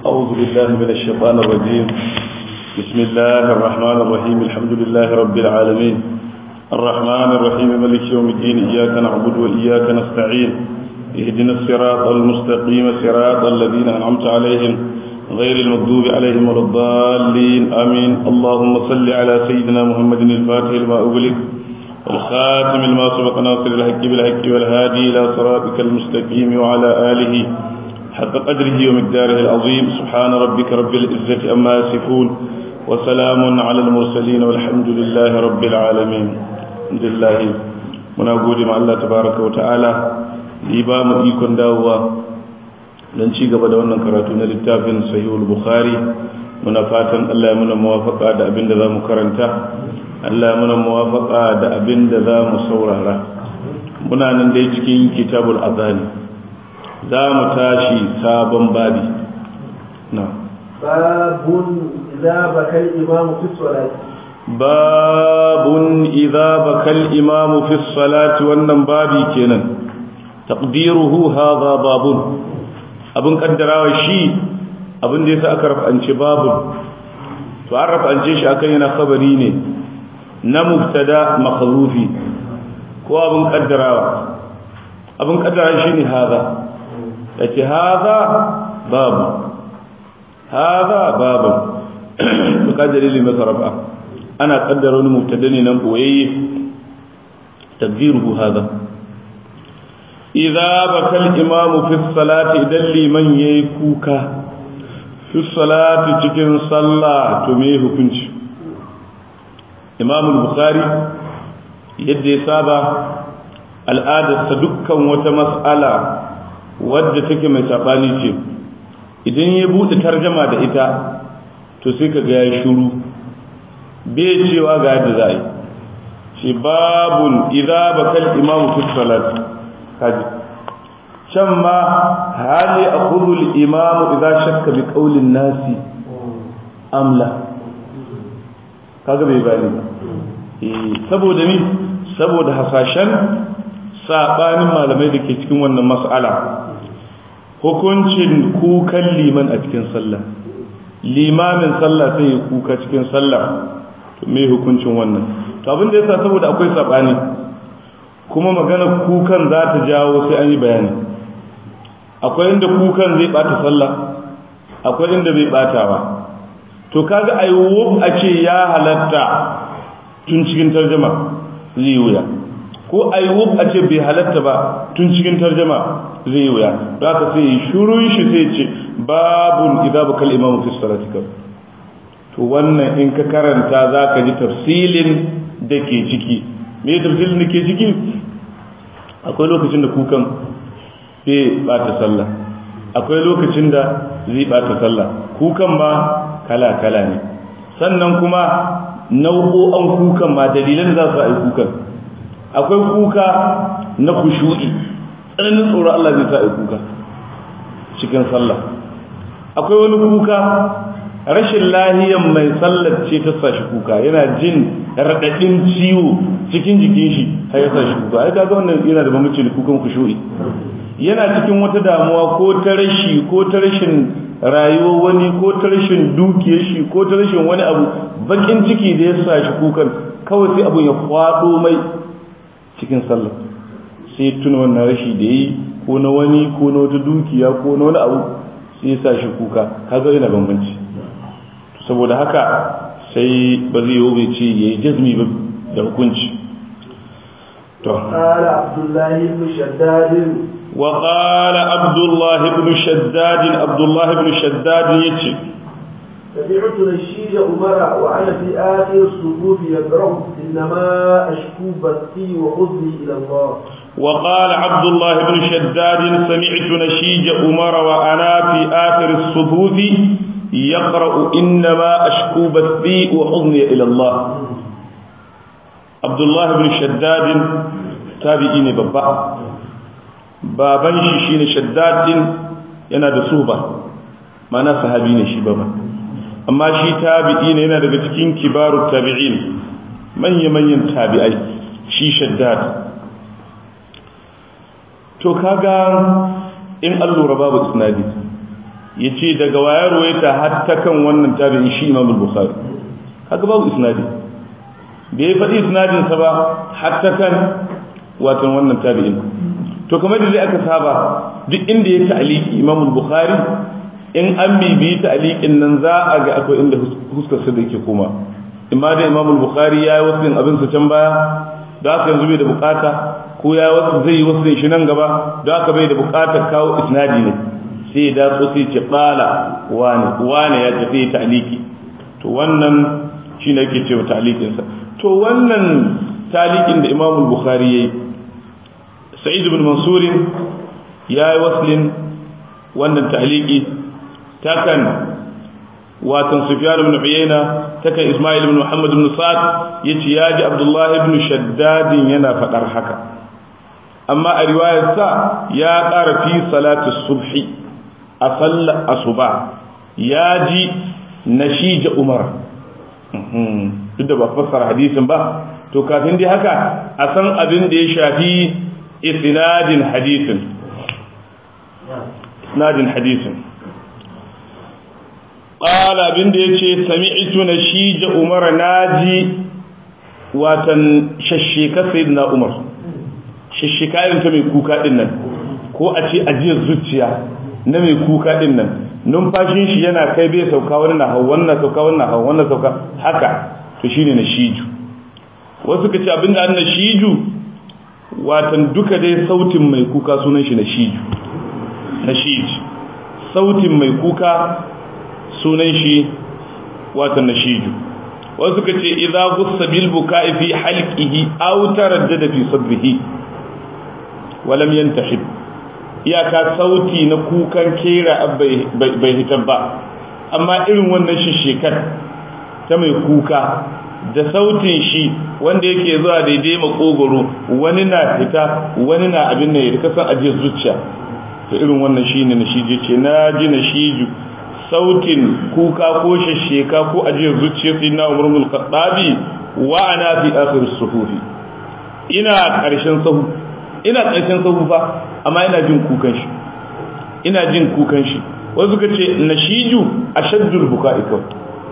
أعوذ بالله من الشيطان الرجيم بسم الله الرحمن الرحيم الحمد لله رب العالمين الرحمن الرحيم ملك يوم الدين إياك نعبد وإياك نستعين اهدنا الصراط المستقيم صراط الذين أنعمت عليهم غير المغضوب عليهم ولا الضالين آمين اللهم صل على سيدنا محمد الفاتح لما أغلق والخاتم لما سبق ناصر الحق بالحق والهادي إلى صراطك المستقيم وعلى آله حق قدره ومقداره العظيم سبحان ربك رب العزة أما يصفون وسلام على المرسلين والحمد لله رب العالمين الحمد لله muna gode ma Allah tabaraka wa ta'ala yi ba mu ikon dawowa don ci gaba da wannan karatu na littafin sahihul bukhari muna fatan Allah ya muna muwafaka da abin da za mu karanta Allah ya muna muwafaka da abin da za mu saurara muna nan dai cikin kitabul azani za mu tashi sabon babi na babun idza bakal imamu fi salati babun idza bakal imamu fi salati wannan babi kenan taqdiruhu hadha babun abin kaddarawa shi abin da yasa aka rafance babun to an rafance shi akan yana khabari ne na mubtada makhrufi ko abin kaddarawa abin kaddarawa shine hadha yace hadha babu hadha babu to ka dalili masa rafa ana kaddara wani mubtada ne nan boyayye taqdiruhu hadha idza bakal imamu fi salati idan liman yayi kuka fi salati cikin sallah to me hukunci imamu bukhari yadda ya saba al'adarsa dukkan wata mas'ala wadda take mai sabani ce idan ya bude tarjama da ita to sai ka ga ya shuru bai cewa ga yadda za yi shi babun idza bakal imamu fi salati kaji can ma hali akhudhu al-imamu idza shakka bi qawli an-nasi amla kaga bai bani ba eh saboda ni saboda hasashen sabanin malamai da ke cikin wannan mas'ala hukuncin kukan liman a cikin sallah limamin sallah sai ya kuka cikin sallah to me hukuncin wannan to abin da yasa saboda akwai sabani kuma magana kukan za ta jawo sai an yi bayani akwai inda kukan zai bata sallah akwai inda bai bata ba to kaga ayyub a ce ya halatta tun cikin tarjuma zai wuya ko ayyub a ce bai halatta ba tun cikin tarjuma zai wuya za ka sai shurun shi sai ce babun idza bakal imam fi salati to wannan in ka karanta za ka ji tafsilin da ke ciki me tafsilin da ke ciki akwai lokacin da kukan zai bata sallah akwai lokacin da zai bata sallah kukan ma kala kala ne sannan kuma nau'o'an kukan ma dalilan za su yi kukan akwai kuka na kushu'i tsananin tsoron Allah zai sa yi kuka cikin sallah akwai wani kuka rashin lahiyan mai sallar ce ta sa shi kuka yana jin raɗaɗin ciwo cikin jikin shi har ya sa shi kuka ai kaga wannan yana da bambanci da kukan kushu'i yana cikin wata damuwa ko ta rashi ko ta rashin rayuwar wani ko ta rashin dukiyar shi ko ta rashin wani abu bakin ciki da ya sa shi kukan kawai sai abun ya kwado mai cikin sallah sai tuna wannan rashi da yi ko na wani ko na wata dukiya ko na wani abu sai ya sa shi kuka kaga yana bambanci saboda haka sai ba zai yi bai ce ya yi jazmi ba da hukunci to قال عبد الله بن شداد وقال عبد الله بن شداد عبد الله بن شداد يتي سمعت نشيد عمر وأنا في آخر الصفوف يقرأ إنما أشكو بثي وحزني إلى الله وقال عبد الله بن شداد سمعت نشيج عمر وأنا في آخر الصفوف يقرأ إنما أشكو بثي وحزني إلى الله عبد الله بن شداد تابعيني بابا baban shi shine shaddad din yana da suba mana sahabi ne shi baba amma shi tabi'i ne yana daga cikin kibarut tabi'in manya manyan tabi'ai shi shaddad to kaga in an lura babu isnadi yace daga wayar ruwaita hatta kan wannan tabi'in shi Imam al-Bukhari haka babu isnadi da ya faɗi isnadin sa ba hatta kan watan wannan tabi'in to kamar da aka saba duk inda ya ta'aliki Imam al-Bukhari in an bibiyi ta'alikin nan za a ga akwai inda huskar sa da yake koma imma da Imam al-Bukhari ya yi wasu abin sa can baya da haka yanzu bai da bukata ko ya wasu zai yi wasu shi nan gaba da haka bai da bukatar kawo isnadi ne sai da so sai ce qala wani wani ya tafi ta'aliki to wannan shine yake cewa ta'alikin sa to wannan talikin da Imam al-Bukhari yayi Sa'id ibn Mansur ya yi waslin wannan ta'aliki takan watan Sufyan ibn Uyayna takan Ismail ibn Muhammad ibn Sa'd yace ya ji Abdullah ibn Shaddad yana fadar haka amma a riwayar sa ya ƙara fi salatu subhi a sallar asuba ya ji nashija Umar duk da ba fassara hadisin ba to kafin dai haka a san abin da ya shafi isnadin hadisin isnadin hadisin qala abin da yace sami'tu nashija umar naji watan shashshika sayyidina umar shashshika irin ta mai kuka din nan ko a ce ajiyar zuciya na mai kuka din nan numfashin shi yana kai bai sauka wani na hau wannan sauka wannan hau wannan sauka haka to shine nashiju wasu ka ce abinda an nashiju watan duka dai sautin mai kuka sunan shi nashiju nashij sautin mai kuka sunan shi watan nashiju wasu ka ce idza gussa bil buka'i fi halqihi aw taraddada fi sadrihi wa lam yantahib iyaka sauti na kukan kera bai hitar ba amma irin wannan shi shekar ta mai kuka da sautin shi wanda yake zuwa daidai makogoro wani na fita wani na abin da ya kasan ajiyar zuciya to irin wannan shi ne na shije ce na ji na shiju sautin kuka ko shasheka ko ajiyar zuciya sai na umar mulkaɗabi wa ana fi akhir suhufi ina ƙarshen sahu ina ƙarshen sahu fa amma ina jin kukan shi ina jin kukan shi wasu suka ce nashiju ashaddul buka'i kawai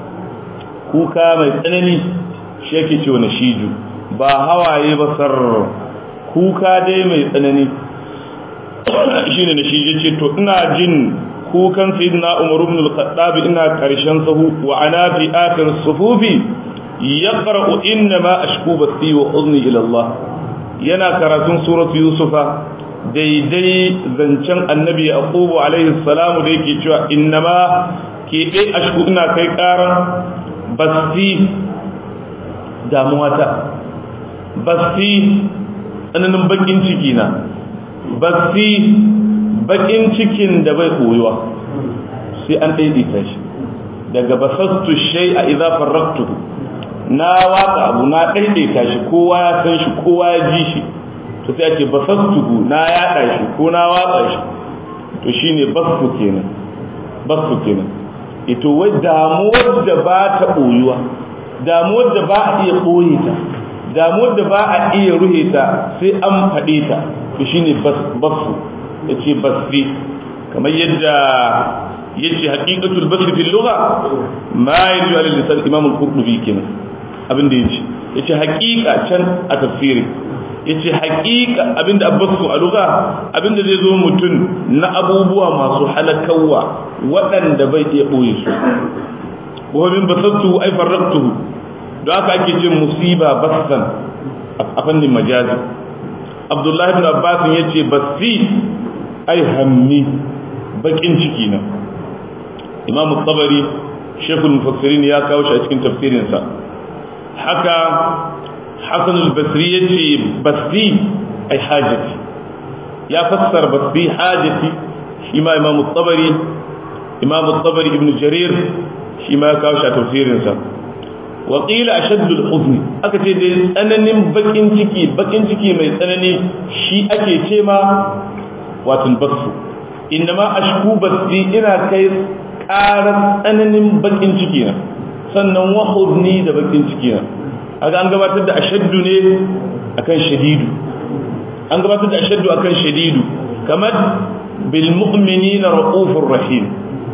kuka mai tsanani shi yake cewa na shiju ba hawaye ba sar kuka dai mai tsanani shi ne na shiju ce to ina jin kukan sayyidina umar ibn al-khattab ina karshen sahu wa ana fi akhir sufufi yaqra'u inna ma ashku basti wa huzni ila Allah yana karatun suratu yusufa daidai zancen annabi yaqubu alaihi salamu da yake cewa inna ma keɓe ashku ina kai ƙaran basti damuwata basti tsananin bakin ciki na basti bakin cikin da bai koyuwa sai an daidaita shi daga basastu shay a idza farraktuhu na watsa abu na daidaita shi kowa ya san shi kowa ya ji shi to sai ake basastuhu na yada shi ko na watsa shi to shine basu kenan basu kenan ito wai damuwar da ba ta ɓoyuwa damuwar da ba a iya ɓoye ta damuwar da ba a iya ruhe ta sai an faɗe ta to shine basu ya ce basri kamar yadda ya ce haƙiƙatul basri fil lugha ma yaji ala lisan imam al-qurtubi kenan abin da yace yace haƙiƙa can a tafsiri yace haƙiƙa abinda abbasu a lugha abinda zai zo mutum na abubuwa masu halakawa waɗanda bai iya ɓoye su wa min basattu ay farraqtuhu da haka ake jin musiba bassan a fannin majazi abdullahi ibn abbas yace bassi ay hammi bakin ciki na imam tabari shekul mufassirin ya kawo shi a cikin tafsirinsa haka hasan al-basri yace basri ay hajati ya fassara basri hajati shi ma imam tabari imam tabari ibn jarir shi ma ya kawo shi a tafsirinsa wa qila ashaddu al-huzn aka ce dai tsananin bakin ciki bakin ciki mai tsanani shi ake ce ma watan basu innama ashku basi ina kai ƙarar tsananin bakin ciki na sannan wa huzni da bakin ciki na aga an gabatar da ashaddu ne akan shadidu an gabatar da ashaddu akan shadidu kamar bil mu'minina raufur rahim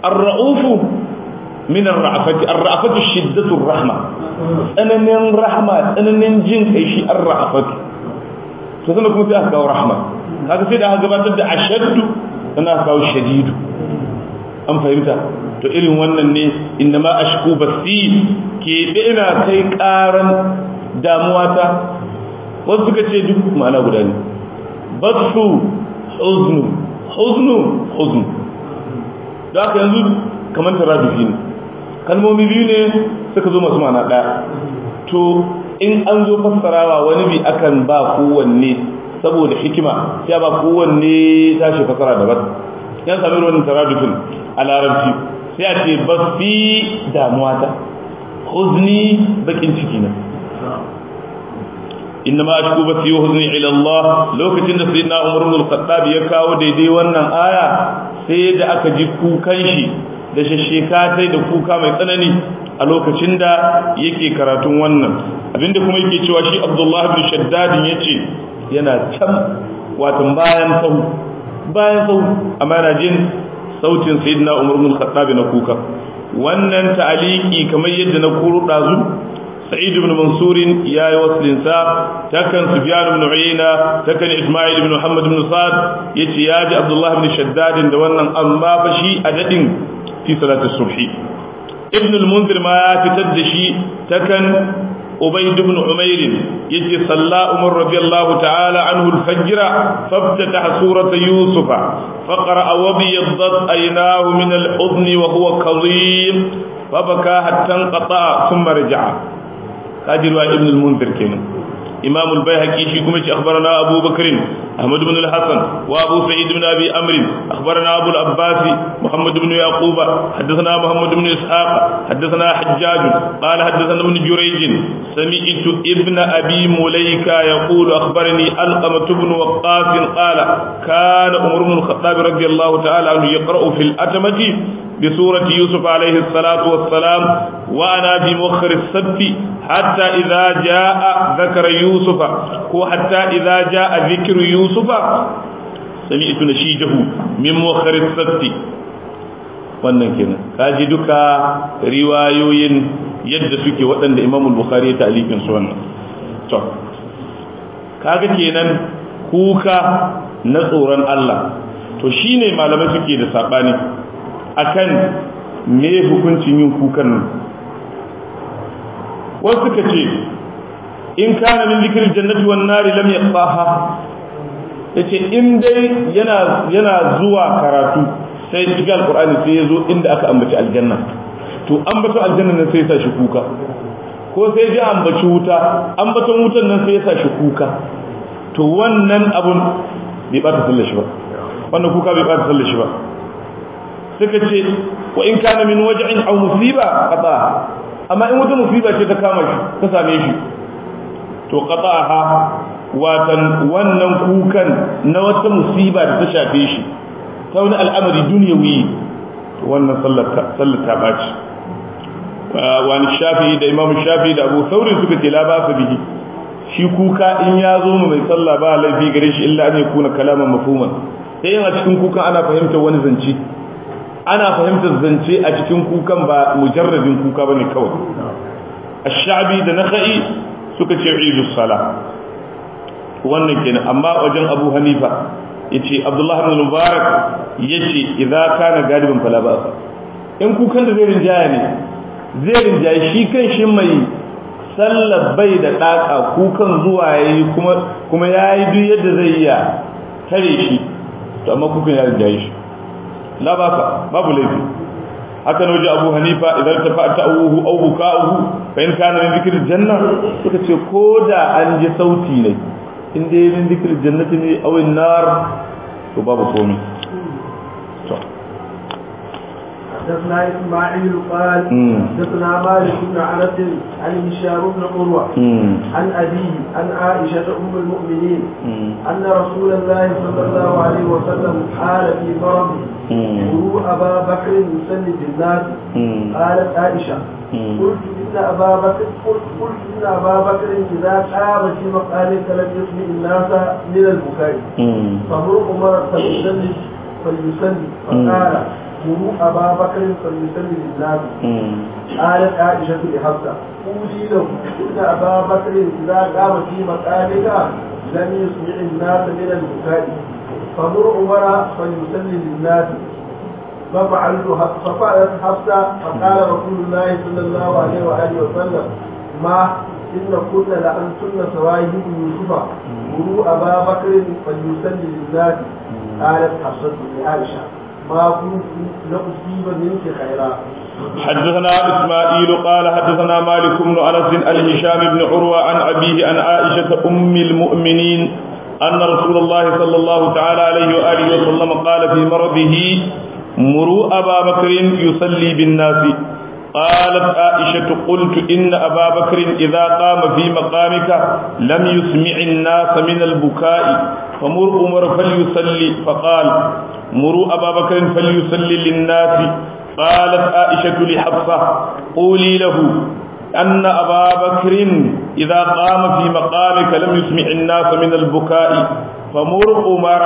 ar-ra'ufu min ar-ra'afati ar-ra'afatu shiddatu rahma tsananin rahma tsananin jin kai shi ar-ra'afatu to sannan kuma sai aka kawo rahma kaga sai da aka gabatar da ashaddu sannan aka kawo shadidu an fahimta to irin wannan ne inda ma ashku basi ke ina kai karan damuwa ta wasu suka ce duk ma'ana guda ne basu huznu huznu huznu da aka yanzu kamar tarabifi ne kalmomi biyu ne suka zo masu ma'ana ɗaya to in an zo fassarawa wani bi akan ba kowanne saboda hikima sai ba kowanne tashi fassara daban yan sami wannan taradufin a larabci sai a ce ba fi damuwa ta huzni bakin ciki na inna ma ashku basi wa huzni ila Allah lokacin da sayyidina Umar ibn al-Khattab ya kawo daidai wannan aya sai da aka ji kukan shi da shasheka sai da kuka mai tsanani a lokacin da yake karatun wannan abinda kuma yake cewa shi Abdullah ibn Shaddad yace yana can watan bayan sau bayan sau amma yana jin sautin sayyidina Umar ibn al-Khattab na kuka wannan ta'aliki kamar yadda na kuro dazu سعيد بن منصور يا وصل سا تكن سفيان بن عيينة تكن إسماعيل بن محمد بن صاد يتي ياجي عبد الله بن شداد دوانا أما فشي أدد في صلاة الصبح ابن المنذر ما تتدشي تكن أبيد بن عمير يتي صلى عمر رضي الله تعالى عنه الفجر فافتتح سورة يوسف فقرأ وبيضت عيناه من الأذن وهو كظيم فبكى حتى انقطع ثم رجع قادر ابن المنذر كنا إمام البيهقي في كمش أخبرنا أبو بكر أحمد بن الحسن وأبو سعيد بن أبي أمر أخبرنا أبو العباس محمد بن يعقوب حدثنا محمد بن إسحاق حدثنا حجاج قال حدثنا ابن جريج سمعت ابن أبي مليكة يقول أخبرني ألقمة بن وقاص قال كان عمر بن الخطاب رضي الله تعالى عنه يقرأ في الأتمة بسورة يوسف عليه الصلاة والسلام وأنا بمؤخر السبت حتى إذا جاء ذكر يوسف وحتى إذا جاء ذكر يوسف سمعت نشيجه من مؤخر السبت wannan kenan kaji duka riwayoyin yadda suke waɗanda Imam Bukhari ya ta'liqin su wannan to kaga kenan kuka na tsoron Allah to shine malamai suke da sabani akan me hukuncin yin kukan nan wasu suka ce in kana min zikir jannati wan nari lam yaqaha yace in dai yana yana zuwa karatu sai cikin alqur'ani sai yazo inda aka ambaci aljanna to ambato aljanna nan sai ya sa shi kuka ko sai ji ambaci wuta ambaton wutan nan sai ya sa shi kuka to wannan abun bai bata sallar shi ba wannan kuka bai bata sallar shi ba suka ce wa in kana min waj'in aw musiba qata amma in wata musiba ce ta kama shi ta same shi to qata'aha watan wannan kukan na wata musiba da ta shafe shi ta wani al'amari duniyawi to wannan sallar ta sallar ta baci wani shafi da imam shafi da abu saurin suka ce la ba su bihi shi kuka in ya zo mai sallah ba laifi gare shi illa an yakuna kalaman mafhuman sai yana cikin kukan ana fahimtar wani zance ana fahimtar zance a cikin kukan ba mujarradin kuka bane kawai ash-sha'bi da nakhai suka ce idus sala wannan kenan amma wajen Abu Hanifa yace Abdullah ibn Mubarak yace idza kana galiban fala ba in kukan da zai rinjaya ne zai rinjaye shi kan shi mai sallar bai da daka kukan zuwa yayi kuma kuma yayi duk yadda zai iya tare shi to amma kukan ya rinjaye shi la baka babu laifi haka waje abu hanifa idan ta fa'ata awuhu aw buka'uhu fa in kana min dhikri janna suka ce ko da an ji sauti ne in dai min dhikri jannati ne aw nar to babu komai to حدثنا اسماعيل قال حدثنا مالك بن انس عن هشام بن عروه عن ابيه عن عائشه ام المؤمنين ان رسول الله صلى الله عليه وسلم قال في مرضه مروا ابا بكر يصلي بالناس قالت عائشه قلت ان ابا بكر قلت قلت ان ابا بكر اذا قام في مقامك لم يسمع الناس من البكاء فمر عمر فليصلي فليصلي فقال مروا أبا بكر فليسلم للناس قالت عائشة لحفصة قولي له إن أبا بكر إذا قام في مقامك لم يسمع الناس من البكاء فمر عمر فليسلم للناس ففعلت ففعلت حفصة فقال رسول الله صلى الله عليه وآله وسلم ما إن كنا لأنتن سواهب يوسف مروا أبا بكر فليسلم للناس قالت حفصة لعائشة ما كنت لأصيب منك خيرا حدثنا إسماعيل قال حدثنا مالك بن أنس عن هشام بن عروة عن أبيه عن عائشة أم المؤمنين أن رسول الله صلى الله تعالى عليه وآله وسلم قال في مرضه مروا أبا بكر يصلي بالناس قالت عائشة قلت إن أبا بكر إذا قام في مقامك لم يسمع الناس من البكاء فمر عمر فليصلي فقال مروا أبا بكر فليصلي للناس قالت عائشة لحفصة قولي له أن أبا بكر إذا قام في مقامك لم يسمع الناس من البكاء فمر عمر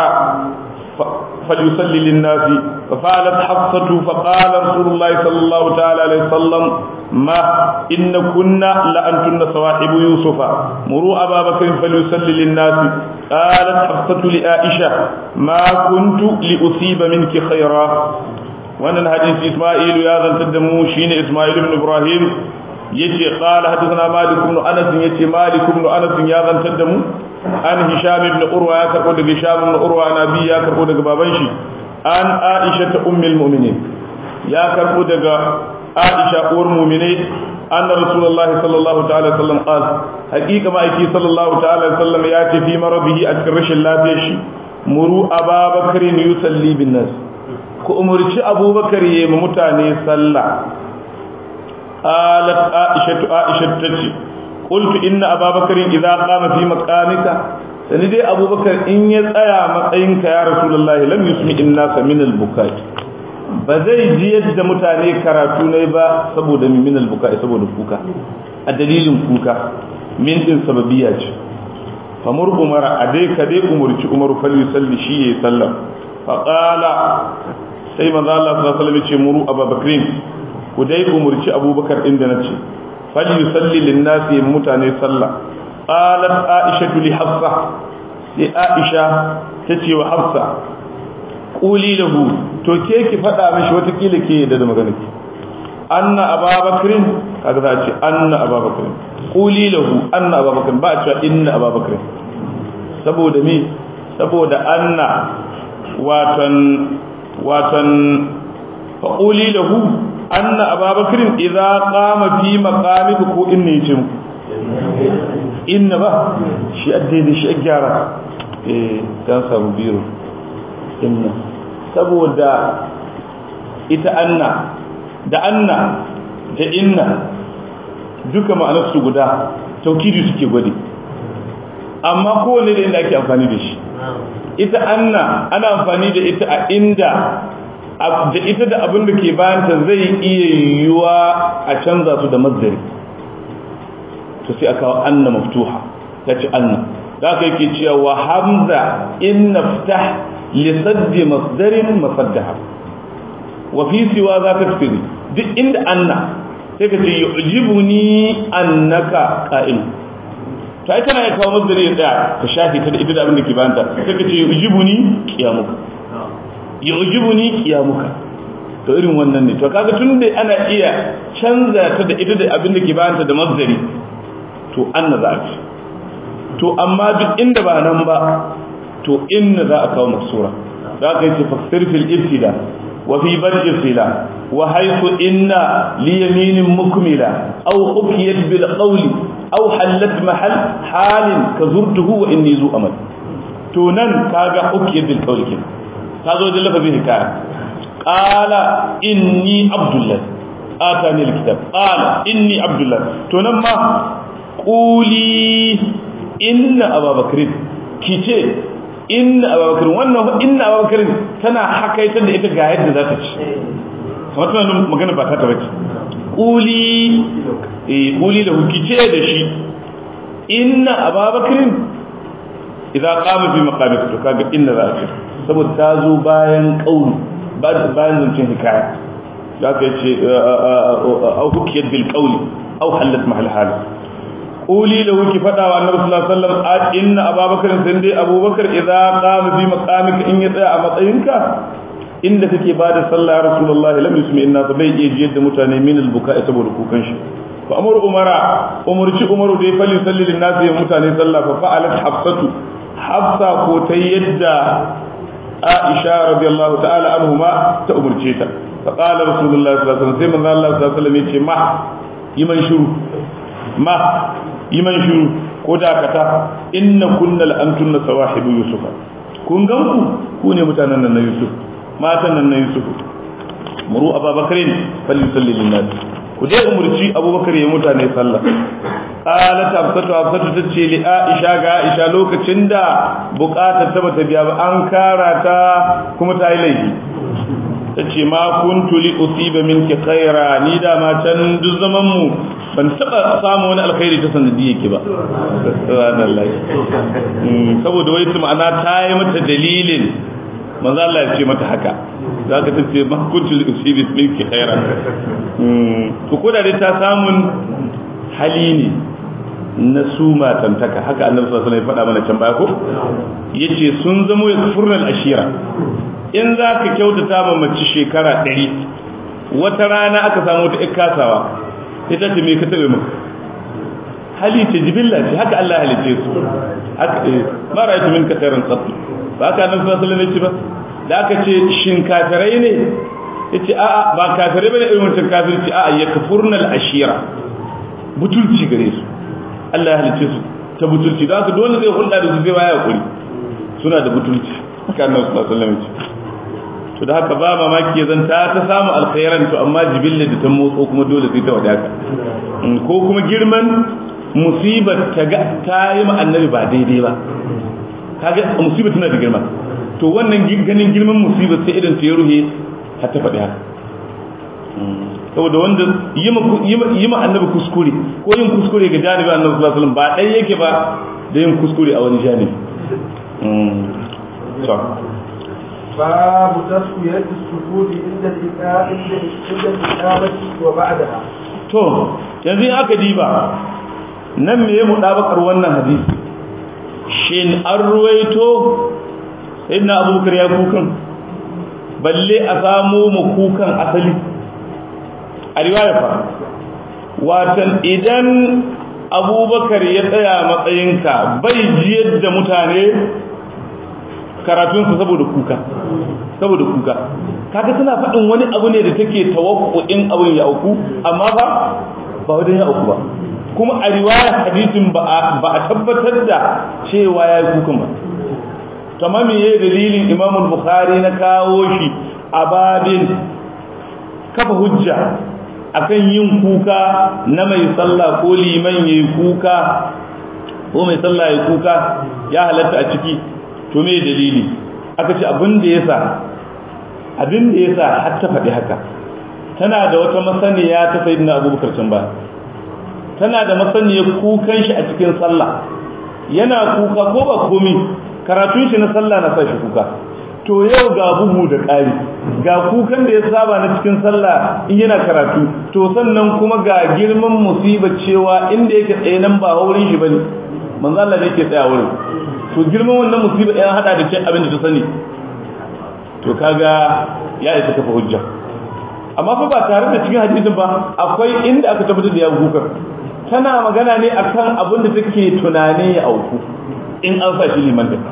فليصلي للناس ففعلت حفصة فقال رسول الله صلى الله تعالى عليه وسلم ما إن كنا لأنتن صواحب يوسف مروا أبا بكر فليصلي للناس قالت حفصة لعائشة ما كنت لأصيب منك خيرا wannan hadisi Isma'il ya zantar da mu shine Isma'il ibn Ibrahim yace qala hadathana Malik ibn Anas yace Malik ibn Anas ya zantar da mu an Hisham ibn Urwa ya karbo daga Hisham ibn Urwa nabi ya karbo daga baban shi an Aisha ta ummul mu'minin ya karbo daga Aisha uwar mu'minai anna Rasulullahi sallallahu ta'ala sallam qal haqiqa ma aiki sallallahu ta'ala sallam ya ce fi marabihi a cikin rashin lafiyar shi muru Abubakar yusalli bin nas ku umarci abubakar ya yi mutane sallah qalat aisha aisha tace qultu inna ababakar idza qama fi maqamika sani dai abubakar in ya tsaya matsayinka ya rasulullahi lam yusmi inna min al-bukai ba zai ji yadda mutane karatu ne ba saboda min al-bukai saboda kuka a dalilin kuka min din sababiyya ce famur umara a dai ka dai umurci umaru fal yusalli shi yayi sallah fa qala sai manzo Allah sallallahu alaihi wasallam ce muru abubakrin ku dai umurci abubakar inda nace fal yusalli lin nasi mutane sallah qalat aisha li hafsa sai aisha tace wa hafsa quli lahu to ke ki fada mishi wata kila ke da magana ki anna ababakrin kaga za a ce anna ababakrin quli lahu anna ababakrin ba a cewa inna ababakrin saboda me saboda anna watan watan faƙuli lahu anna ababakar idza qama fi maqamika ko inna yace muku inna ba shi addai da shi gyara eh dan samu biro inna saboda ita anna da anna da inna duka ma'anar su guda taukidi suke gwade amma kowane da inda ake amfani da shi ita anna ana amfani da ita a inda da ita da abin da ke bayanta zai iya yiwuwa a canza su da mazdari to sai aka anna maftuha ta ce anna da aka yake cewa wa hamza in naftah li saddi masdarin masaddaha wa fi siwa za ka tafi duk inda anna sai ka ce yu'jibuni annaka qa'im to ai tana ya kawo masdari ya tsaya ka shafi ta da ita da abin da ke bayanta sai ka ce yu'jibuni qiyamuka yu'jibuni qiyamuka to irin wannan ne to kaga tun da ana iya canza ta da ita da abin da ke bayanta da masdari to anna za a ci to amma duk inda ba nan ba to inna za a kawo maksura za ka yi ce faksir fil ibtida wa fi bad'i sila wa haythu inna li yaminin mukmila aw hukiyat bil qawli aw halat mahal halin ka zurtuhu wa inni zu amal to nan kaga hukiyat bil qawli kin ta zo da lafazin hikaya qala inni abdullah atani alkitab qala inni abdullah to nan ma quli inna ababakar kice inna ababakar wannan inna ababakar tana hakaitar da ita ga yadda za ta ci kamar tana magana ba ta ta bace quli eh quli da kice da shi inna ababakar idan qama fi maqamik to kaga inna za ta saboda ta zo bayan qauli bayan zancen hikaya za ka ce au hukiyar bil qawli au halat mahal hal quli lahu ki fada wa annabi sallallahu alaihi wasallam inna ababakar sai dai abubakar idza qama bi maqamika in ya tsaya a matsayinka inda kake bada sallah ya rasulullahi lam yusmi inna bai iya jiyar da mutane min al-buka'i saboda kukan shi fa amru umara umurci umaru dai falli salli lin nasi mutane sallah fa fa'alat hafsatu hafsa ko ta yadda aisha radiyallahu ta'ala anhuma ta umurce ta fa qala rasulullahi sallallahu alaihi wasallam sai manzo Allah sallallahu alaihi wasallam yace ma yiman shiru ma yiman shiru ko dakata inna kunnal antunna sawahibu yusufa kun ganku ku ne mutanen nan na yusuf matan nan na yusuf muru ababakarin falyusalli lin nas ku dai umurci abubakar ya mutane sallah qalat hafsatu hafsatu tace li aisha ga aisha lokacin da bukatar ta bata biya ba an kara ta kuma ta yi laifi tace ma kuntu li usiba minki khaira ni da ma can duk zaman mu ban taba samu wani alkhairi ta sanadi yake ba subhanallahi saboda wai ta ma'ana ta yi mata dalilin manzo Allah ya ce mata haka za ka tace ma kuntu li usibi minki khaira to ko da dai ta samun hali ne na su matantaka haka annabi sallallahu alaihi wasallam ya faɗa mana can baya ko yace sun zamo ya kufurnal ashira in za ka kyautata ma mace shekara ɗari wata rana aka samu ta kasawa ita ce me ka taɓe maka hali ce jibilla ce haka Allah halice su haka eh ma ra'aytu minka khairan qat ba haka annabi sallallahu alaihi wasallam ya ce ba da aka ce shin kafirai ne yace a'a ba kafirai bane irin wancan kafirci a'a yakfurnal ashira butulci gare su Allah ya halice su ta butulci don haka dole zai hulɗa da su zai waya kuri suna da butulci haka annabi sallallahu alaihi wasallam ya ce to da haka ba mamaki zan ta ta samu alkhairan to amma jibilla da ta motso kuma dole sai ta wadaka ko kuma girman musibar ta ga ta yi ma annabi ba daidai ba kaga musibar tana da girma to wannan ganin girman musibar sai idan ta ya ruhe har ta faɗi haka saboda wanda yi ma annabi kuskure ko yin kuskure ga janibi annabi sallallahu alaihi wasallam ba ɗaya yake ba da yin kuskure a wani janibi باب تسوية السجود عند الإقامة عند الإقامة وبعدها. To, yanzu in aka diba nan me mu dabakar wannan hadisi shin an ruwaito sayyidina abubakar ya kukan balle a samu mu kukan asali a riwaya fa watan idan abubakar ya tsaya matsayinka bai jiyar da mutane karatunsa saboda kuka saboda kuka kaga tana faɗin wani abu ne da take tawakkuin abin ya auku amma ba ba wajen ya auku ba kuma a riwaya hadisin ba a tabbatar da cewa ya yi kukan ba kamar me yayi dalilin Imam Bukhari na kawo shi a babin kafa hujja akan yin kuka na mai sallah ko liman yayi kuka ko mai sallah yayi kuka ya halatta a ciki to me dalili aka ce abin da yasa abin da yasa har ta faɗi haka tana da wata masaniya ta sayyidina Abubakar can ba tana da masaniyar kukan shi a cikin sallah yana kuka ko ba komi karatun shi na sallah na sa shi kuka to yau ga bugu da ƙari ga kukan da ya saba na cikin sallah in yana karatu to sannan kuma ga girman musibar cewa inda yake tsaye nan ba wurin shi bane manzo Allah ne yake tsaya wurin to girman wannan musibar ya hada da cin abin da ta sani to kaga ya isa kafa hujja amma fa ba tare da cikin hadisin ba akwai inda aka tabbatar da ya kuka tana magana ne akan abin da take tunani ya auku in an sa shi liman da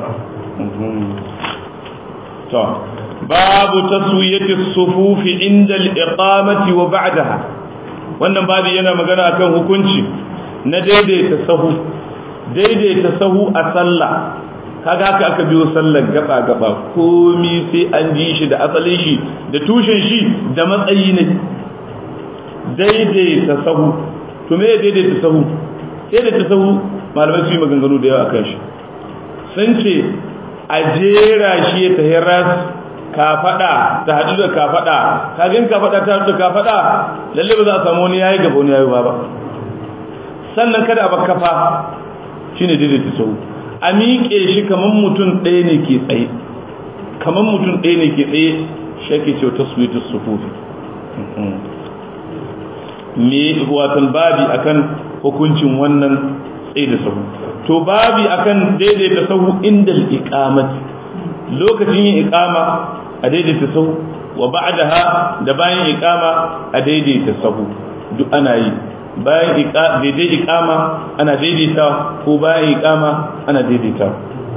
to babu taswiyati sufufi inda al-iqamati wa ba'daha wannan babu yana magana akan hukunci na daidaita sahu daidaita sahu a sallah kaga haka aka biyo sallar gaba gaba komi sai an ji shi da asalin shi da tushen shi da matsayi ne daidaita sahu to me daidaita sahu daidaita sahu malamai su yi maganganu da yawa akan shi sun ce a jera shi ya tahi ras kafada ta haɗu da kafada kagin kafada ta haɗu da kafada lalle ba za a samu wani yayi gaba wani yayi ba sannan kada a bakafa shine daidaita sahu a miƙe shi kamar mutum ɗaya ne ke tsaye kamar mutum ɗaya ne ke tsaye shi ake cewa taswitu sufufi me watan babi akan hukuncin wannan tsaye da sahu to babi akan daidaita sahu inda iqamati lokacin yin iqama a daidaita sahu wa ba'daha da bayan iqama a daidaita sahu duk ana yi bayan daidai iqama ana daidaita ko bayan iqama ana daidaita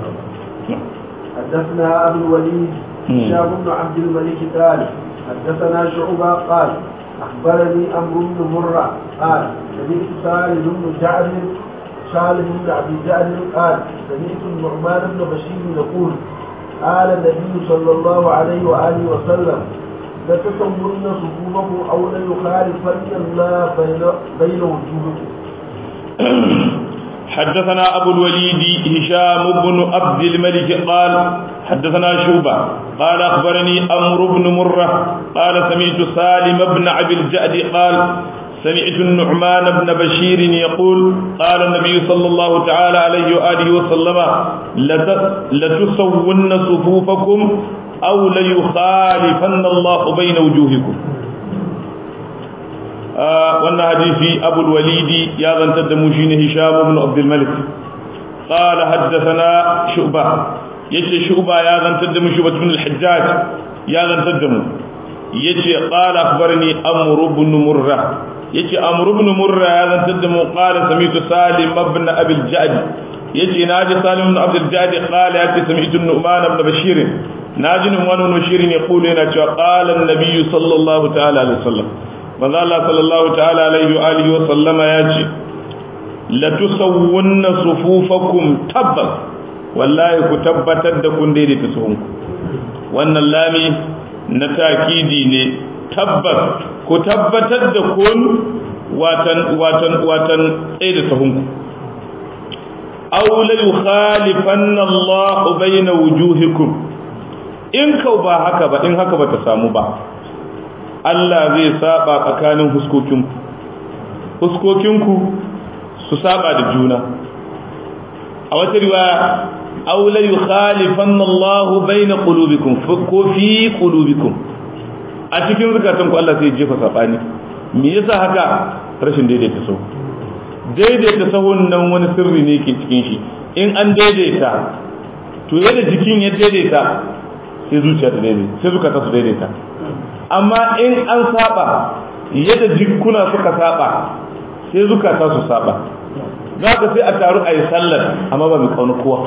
حدثنا أبو الوليد هشام بن عبد الملك قال حدثنا شعبة قال أخبرني أمر بن مرة قال سمعت سالم بن جعد سالم بن عبد جعد قال سمعت النعمان بن بشير يقول قال النبي صلى الله عليه وآله وسلم لتسمون صفوفكم أو ليخالفن الله بين بين وجوهكم حدثنا أبو الوليد هشام بن عبد الملك قال حدثنا شوبة قال أخبرني أمر بن مرة قال سمعت سالم بن عبد الجأد قال سمعت النعمان بن بشير يقول قال النبي صلى الله تعالى عليه وآله وسلم لتسون صفوفكم أو ليخالفن الله بين وجوهكم wannan hadisi abu walidi ya zantar da mu shine hisham ibn abdul malik qala haddathana shu'ba yace shu'ba ya zantar da mu shu'ba ibn al-hajjaj ya zantar da mu yace qala akhbarani amr ibn murra yace amr ibn murra ya zantar da mu qala sami'tu salim ibn abi al-ja'd yace naji salim ibn abd al-ja'd qala yace sami'tu nu'man ibn bashir naji nu'man ibn bashir yaqulu yana cewa qala an-nabiy sallallahu ta'ala alaihi wasallam manzo Allah sallallahu ta'ala alaihi wa alihi wa sallama ya ce la tusawwunna sufufakum tabbas wallahi ku tabbatar da kun daidaita suhunku wannan lami na takidi ne tabbas ku tabbatar da kun watan watan watan tsaye da suhunku aw la yukhalifanna Allah bayna wujuhikum in kau ba haka ba in haka ba ta samu ba Allah zai saba tsakanin huskokinku huskokinku su saba da juna a wata riwaya aw la yukhalifanna Allahu bayna qulubikum ko fi qulubikum a cikin zukatanku Allah sai jefa sabani me yasa haka rashin daidaita sahu daidaita sahun nan wani sirri ne ke cikin shi in an daidaita to yadda jikin ya daidaita sai zuciya ta daidaita sai zukata su daidaita amma in an saba yadda jikuna suka saba sai zukata su saba za ka sai a taru a yi sallar amma ba mai kauna kowa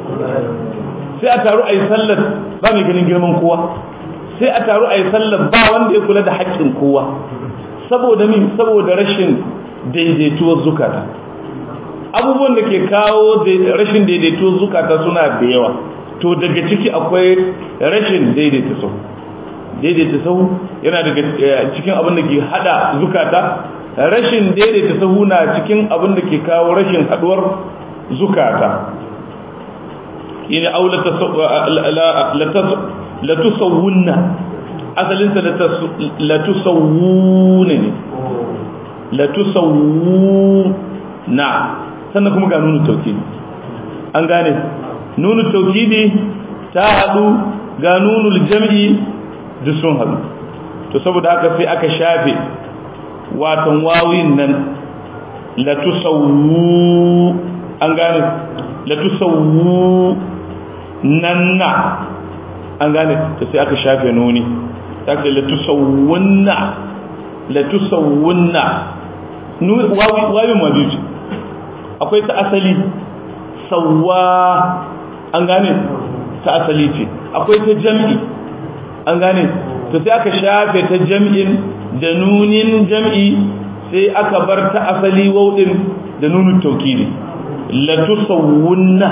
sai a taru a yi sallar ba mai ganin girman kowa sai a taru a yi sallar ba wanda ya kula da haƙƙin kowa saboda min saboda rashin daidaituwar zukata abubuwan da ke kawo rashin daidaituwar zukata suna da yawa to daga ciki akwai rashin daidaita sahu daidaita sahu yana daga cikin abin da ke hada zukata rashin daidaita sahu na cikin abin da ke kawo rashin haduwar zukata ina au la tusawwunna asalin sa la tusawwuna ne la tusawwuna sannan kuma ga nunu tawkidi an gane nunu tawkidi ta hadu ga nunul jam'i duk sun haɗu to saboda haka sai aka shafe watan wawin nan latusawwu an gane latusawwu nan na an gane to sai aka shafe nuni ta ce latusawwunna latusawwunna wawin ma biyu akwai ta asali sawwa an gane ta asali ce akwai ta jam'i an gane to sai aka shafe ta jam'in da nunin jam'i sai aka bar ta asali wauɗin da nunin taukiri la tusawwunna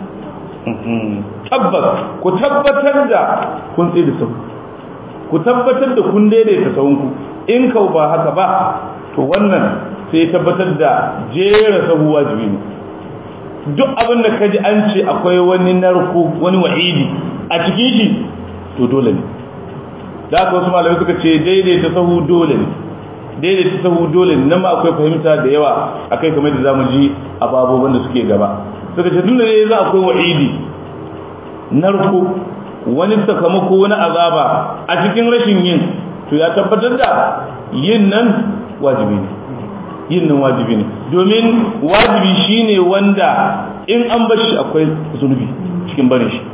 tabbas ku tabbatar da kun tsaye da sau ku tabbatar da kun daidaita sahunku in kau ba haka ba to wannan sai tabbatar da jera sahu wajibi ne duk abin da kaji an ce akwai wani narko wani wa'idi a cikin shi to dole ne da aka wasu malamai suka ce daidaita sahu dole ne daidaita sahu dole ne nan ma akwai fahimta da yawa akai kamar da zamu ji a babobin da suke gaba suka ce tunda ne za akwai wa'idi narko wani sakamako na azaba a cikin rashin yin to ya tabbatar da yin nan wajibi ne yin nan wajibi ne domin wajibi shine wanda in an bar shi akwai zunubi cikin barin shi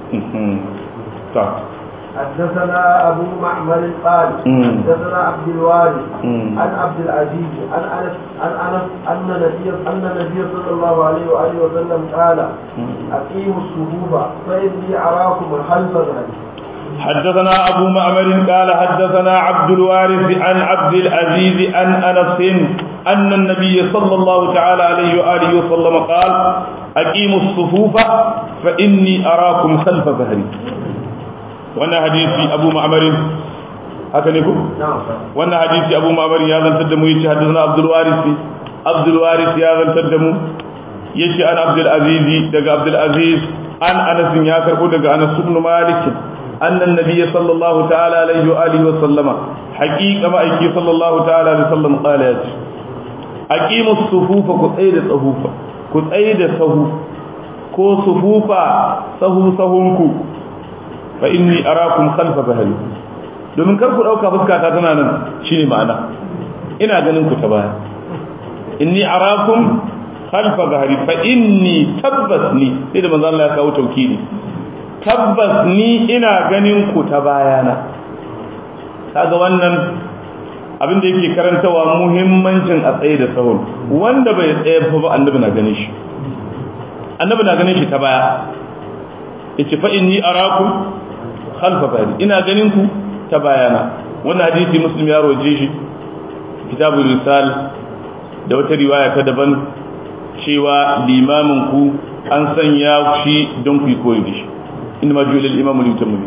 ta حدثنا أبو معمر قال حدثنا عبد الوارث عن عبد العزيز عن أنس عن أنس أن النبي أن النبي صلى الله عليه وآله وسلم قال أقيموا الصفوف فإني أراكم خلف ذلك حدثنا أبو معمر قال حدثنا عبد الوارث عن عبد العزيز عن أنس أن النبي صلى الله تعالى عليه وآله وسلم قال أقيموا الصفوف فإني أراكم خلف ظهري wannan hadisi abu ma'amarin haka ne ku wannan hadisi abu ma'amarin ya zantar da mu yace hadisna abdul waris abdul waris ya zantar da mu yace an abdul aziz daga abdul aziz an anas ya karbo daga anas ibn malik anna an-nabiy sallallahu ta'ala alaihi wa alihi wa sallama haqiqa ma aiki sallallahu ta'ala alaihi wa sallam qala yace aqimu as-sufufa ku tsaye da tsahufa ku tsaye da sahu ko sufufa sahu sahunku fa inni arakum khalfa bahri domin kar ku dauka fuskata tana nan shine ma'ana ina ganin ku ta baya inni arakum khalfa bahri fa inni tabbas ni sai da manzo Allah ya kawo taukidi tabbas ni ina ganin ku ta bayana kaga wannan abin da yake karantawa muhimmancin a tsaye da sahun wanda bai tsaye ba annabi na ganin shi annabi na ganin shi ta baya yace fa inni arakum khalfa bari ina ganin ku ta bayana wannan hadisi muslim ya roje shi kitabul risal da wata riwaya ta daban cewa limamin ku an sanya shi don ku koyi da shi inna ma ju'ila al-imam li yutamma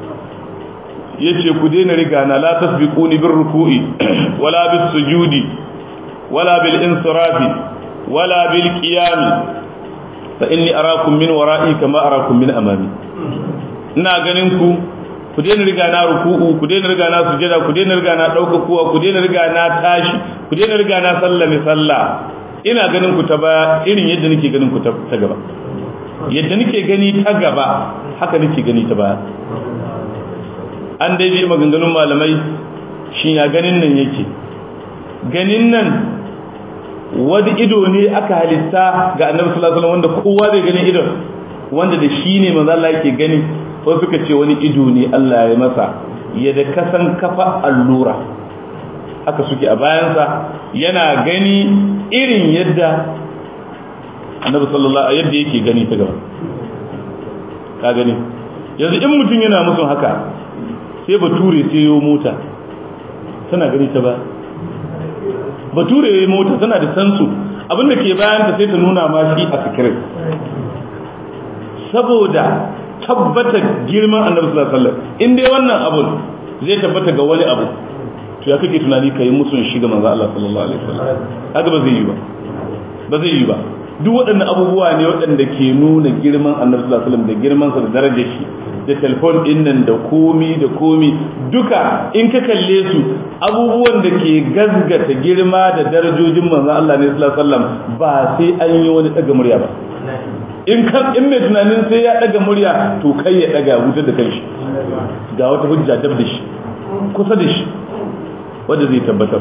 yace ku daina riga na la tasbiquni bir ruku'i wala bis sujudi wala bil insirafi wala bil qiyam fa inni arakum min wara'i kama arakum min amami ina ganin ku ku daina riga na ruku'u ku daina riga na sujada ku daina riga na dauka kuwa ku daina riga na tashi ku daina riga na sallame sallah ina ganin ku ta baya irin yadda nake ganin ku ta gaba yadda nake gani ta gaba haka nake gani ta baya an dai bi maganganun malamai shi ya ganin nan yake ganin nan wani ido ne aka halitta ga annabi sallallahu alaihi wasallam wanda kowa zai gani idon wanda da shi ne manzo Allah yake gani ko suka ce wani ido ne Allah ya masa ya da kasan kafa allura haka suke a bayansa yana gani irin yadda annabi sallallahu alaihi yadda yake gani ta gaba ka gani yanzu in mutum yana musun haka sai bature sai yo mota tana gani ta ba bature ya mota tana da sansu abinda ke bayan ta sai ta nuna ma shi a sikirin saboda tabbata girman annabi sallallahu alaihi wasallam in dai wannan abun zai tabbata ga wani abu to ya kake tunani kai musun shi ga manzo Allah sallallahu alaihi wasallam haka ba zai yi ba ba zai yi ba duk waɗannan abubuwa ne waɗanda ke nuna girman annabi sallallahu alaihi wasallam da girman sa da darajar shi da telefon din nan da komi da komi duka in ka kalle su abubuwan da ke gazgata girma da darajojin manzo Allah ne sallallahu alaihi wasallam ba sai an yi wani daga murya ba in kan in mai tunanin sai ya daga murya to kai ya daga wutar da kanshi ga wata hujja dab da shi kusa da shi wanda zai tabbatar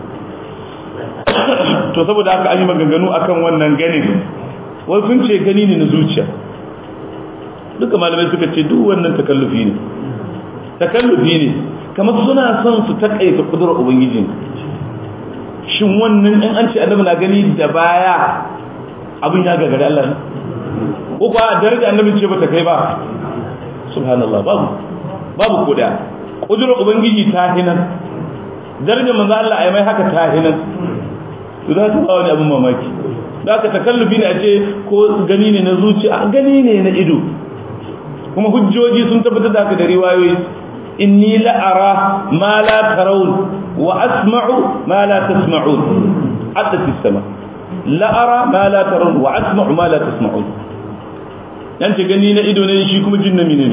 to saboda haka an yi maganganu akan wannan ganin wasu sun ce gani ne na zuciya duka malamai suka ce duk wannan takallufi ne takallufi ne kamar suna son su takaita kudurar ubangiji shin wannan in an ce annabi na gani da baya abin ya gagari Allah ne ko kuwa daraja annabi ce bata kai ba subhanallah babu babu koda kudurar ubangiji ta hinan darajar manzo Allah ai mai haka ta hinan to za ta ba wani abin mamaki da aka takallufi ne a ce ko gani ne na zuciya gani ne na ido kuma hujjoji sun tabbatar da haka da riwayoyi inni la'ara ma la tarawun wa asma'u ma la tasma'un hatta fi sama la'ara ma la tarawun wa asma'u ma la tasma'un yan ce gani na ido ne shi kuma jin na mine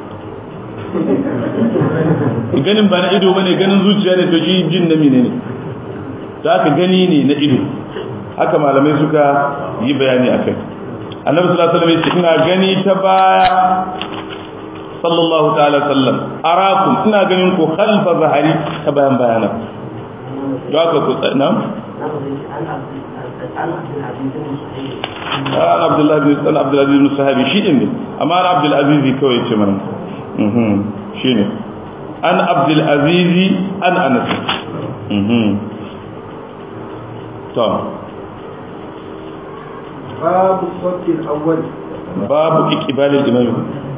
ne ganin ba na ido bane ganin zuciya ne to shi jin na mine ne da aka gani ne na ido haka malamai suka yi bayani akai annabi sallallahu alaihi wasallam ina gani ta baya sallallahu ta'ala sallam arakum ina ganin ku khalfa zahari ta bayan bayana da aka ku tsana an abdullahi bin san abdullahi bin sahabi shi din ne amma an abdul aziz kawai ce mana mhm shine an abdul aziz an anas mhm to باب الصف الأول babu iqbal al-imam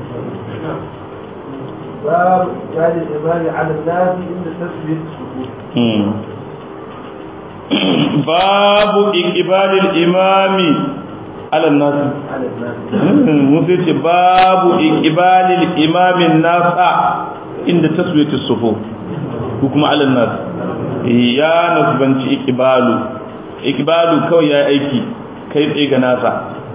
باب إقبال الإمام على الناس عند تسبيح الصفوف mhm babu iqbal al-imam ala an-nas على الناس musu ce babu ikibalil imamin nasa inda taswiyatu sufu ko kuma alal nas ya nasbanci ikibalu ikibalu kawai ya aiki kai tsaye ga nasa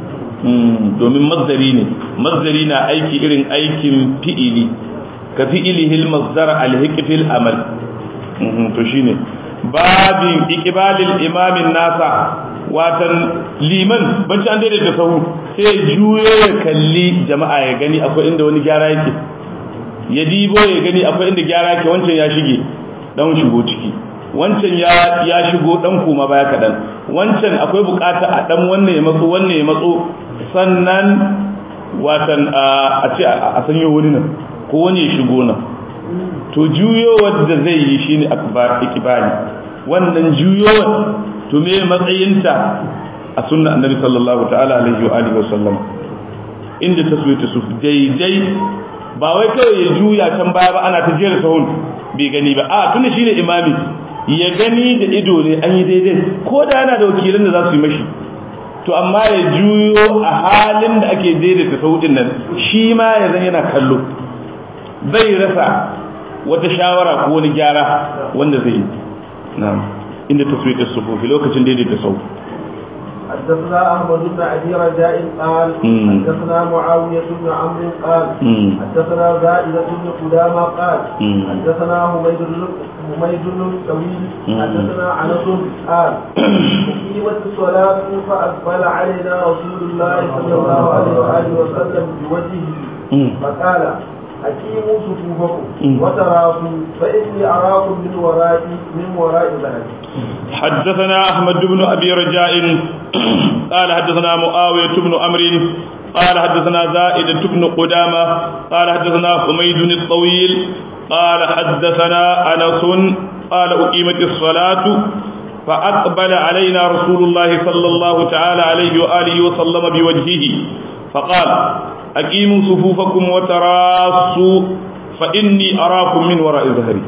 domin mazdari ne mazdari na aiki irin aikin fi'ili ka fi'ilihil mazdar alhiqfil amal to shine babin ikibalil imamin nasa watan liman banci an daidaita sahu sai juyo ya kalli jama'a ya gani akwai inda wani gyara yake ya dibo ya gani akwai inda gyara yake wancan ya shige dan shigo ciki wancan ya ya shigo dan koma baya kadan wancan akwai bukata a dan wannan ya matso wannan ya matso sannan watan a ce a sanyo wani nan ko wani ya shigo nan to juyowar da zai yi shine akbar ikibali wannan juyowar to me matsayinta a sunna annabi sallallahu ta'ala alaihi wa alihi wa sallam inda taswiyatu su daidai ba wai kawai ya juya can baya ba ana ta jera sahun bai gani ba a tunda shine imami ya gani da ido ne an yi daidai ko da yana da wakilan da za su yi mashi to amma ya juyo a halin da ake daidaita sautin nan shi ma ya zan yana kallo bai rasa wata shawara ko wani gyara wanda zai yi na'am inda taswiyar sufufi lokacin daidaita sau حدثنا احمد بن ابي رجاء قال مم. حدثنا معاويه بن عمرو قال مم. حدثنا زائدة بن قدامة قال مم. حدثنا حميد بن حميد بن طويل مم. حدثنا انس قال أقيمت الصلاة فأقبل علينا رسول الله صلى الله عليه وآله وسلم بوجهه مم. فقال أقيموا صفوفكم مم. وتراكم فإني أراكم من وراء من وراء ظهري حدثنا أحمد بن أبي رجاء قال حدثنا معاوية بن أمر قال حدثنا زائدة بن قدامة قال حدثنا حميد الطويل قال حدثنا أنس قال أقيمت الصلاة فأقبل علينا رسول الله صلى الله تعالى عليه وآله وسلم بوجهه فقال أقيموا صفوفكم وتراصوا فإني أراكم من وراء ظهري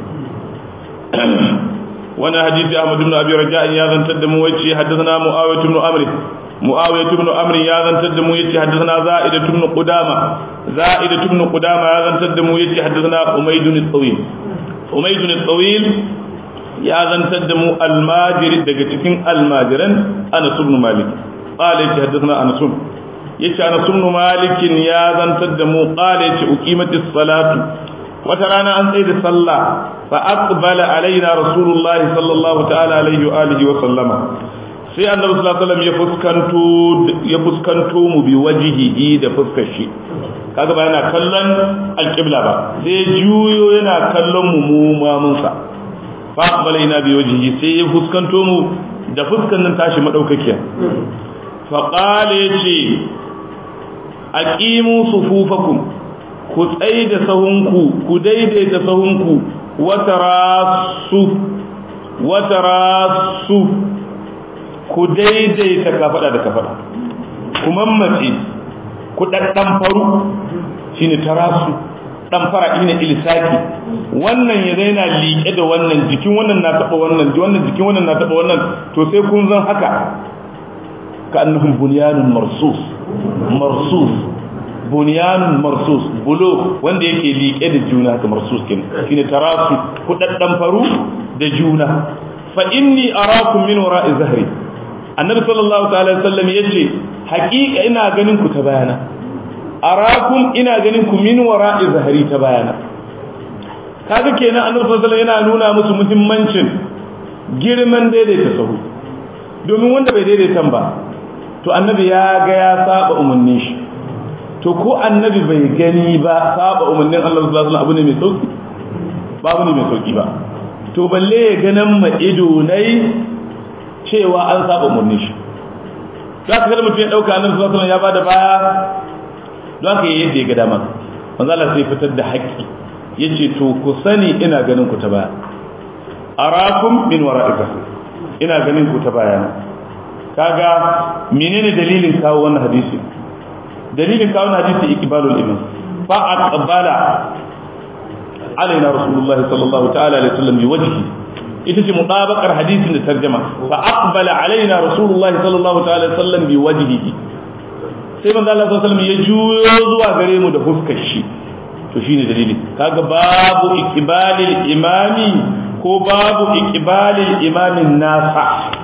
وانا حديث احمد بن ابي رجاء يا ذن تدمو يتي حدثنا معاويه بن عمرو معاويه بن عمرو يا ذن تدمو يتي حدثنا زائده بن قدامه زائده بن قدامه يا ذن تدمو يتي حدثنا حميد الطويل حميد الطويل يا ذن تدمو الماجر daga cikin almajiran Anas ibn Malik qala yace haddathana Anas yace Anas ibn Malik ya zantar da mu qala yace uqimatis salatu wata rana an tsaye da sallah fa aqbala alaina rasulullahi sallallahu ta'ala alaihi wa alihi wa sallama sai annabi sallallahu alaihi wasallam ya fuskanto ya fuskanto mu bi wajihihi da fuskar shi kaga ba yana kallon alqibla ba sai juyo yana kallon mu mu mamun sa fa aqbala ina bi wajihi sai ya fuskanto mu da fuskan nan tashi madaukakiya fa qala yace aqimu sufufakum ku tsaye da sahunku ku daidaita sahunku watarasu watarasu ku daidaita kafada da kafada ku mammace ku daddan faru shine tarasu dan fara ina ilsaki wannan ya zaina liƙe da wannan jikin wannan na taba wannan wannan jikin wannan na taba wannan to sai kun zan haka ka annahum bunyanun marsus marsus bunyanun marsus bulo wanda yake liƙe da juna ka marsus kin shine tarasu kudaddan faru da juna fa inni arakum min wara'i zahri annabi sallallahu ta'ala sallam yace haƙiƙa ina ganin ku ta bayana arakum ina ganin ku min wara'i zahri ta bayana kaga kenan annabi sallallahu alaihi yana nuna musu muhimmancin girman daidaita sahu domin wanda bai daidaitan ba to annabi ya ga ya saba umarnin shi to ko annabi bai gani ba saba umarnin Allah subhanahu wa ta'ala abu ne mai sauki ba abu ne mai sauki ba to balle ya ganin ma ido nai cewa an saba umarnin shi za ka kada mutum ya ɗauka annabi sallallahu alaihi ya bada baya don haka yadda ya ga dama manzo Allah sai fitar da haƙƙi yace to ku sani ina ganin ku ta baya arakum min wara'ika ina ganin ku ta baya kaga menene dalilin kawo wannan hadisi dalilin kawo wannan hadisi iqbalul iman fa aqbala alaina rasulullahi sallallahu ta'ala alaihi wasallam bi wajhi ita ce mutabakar hadisin da tarjama fa aqbala alaina rasulullahi sallallahu ta'ala alaihi wasallam bi wajhihi sai manzo Allah sallallahu alaihi wasallam ya juyo zuwa gare mu da fuskar shi to shine dalili kaga babu iqbalil imami ko babu iqbalil imamin nasa